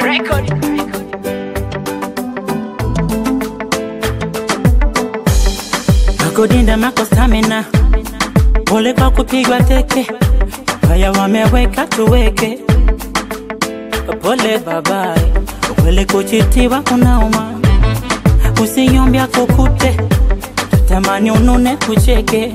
record. Makodinda mako stamina, pole kwa kupigwa teke, haya wameweka tuweke, pole babaye, ukweli kuchitiwa kunauma, usinyombya kukute, tamani unune kucheke,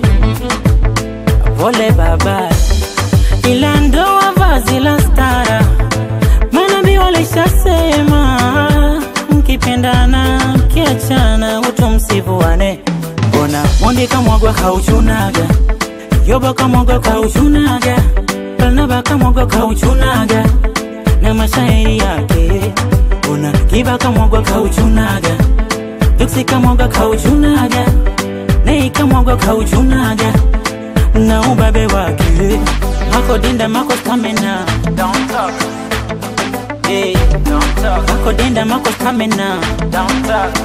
pole babaye, ila ndoa vazi la stara, manabii walishasema mkipendana mkiachana utu msivuane mbona mondi kamwagwa kauchunaga yoba kamwagwa kauchunaga barnaba kamwagwa kauchunaga na mashairi yake mbona kiba kamwagwa kauchunaga duksi kamwagwa kauchunaga nei kamwagwa kauchunaga na ubabe wake mako dinda mako stamina Don't talk, hey. don't talk, mako dinda mako stamina don't talk.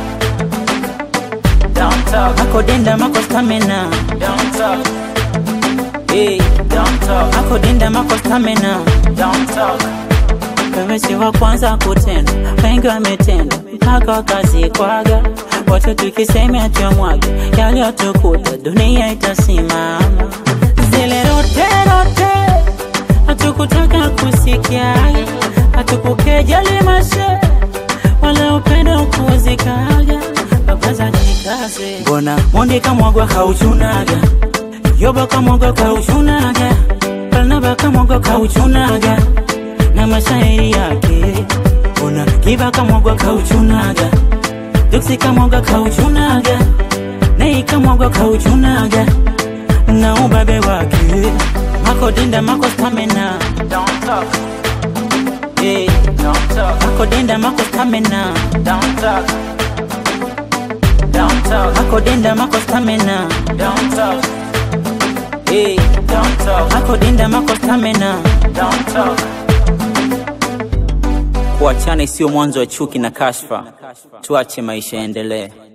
Don't talk, mako dinda mako stamina don't talk, hey. don't talk, mako dinda mako stamina don't talk. wewe si wa kwanza kutenda, wengi wametenda mpaka wakazikwaga. Wote tukisema tuyamwage yaliyotukuta, dunia itasimama. Zile rote rote hatukutaka kusikia, hatukukejeli mashe wala upendo kuzikaga. Baba za jikaze, mbona mondi kamwagwa kauchunaga, yoba kamwagwa kauchunaga, Barnaba kamwagwa kauchunaga na mashairi yake ona kiba kamwagwa kauchunaga duksi kamwagwa kauchunaga nei kamwagwa kauchunaga na ubabe wake mako dinda mako stamina Don't talk, hey. don't talk, mako dinda mako stamina don't talk. Don't talk, mako dinda mako stamina don't talk, hey. don't talk, mako dinda mako stamina don't talk. kuachana isiyo mwanzo wa chuki na kashfa tuache maisha yaendelee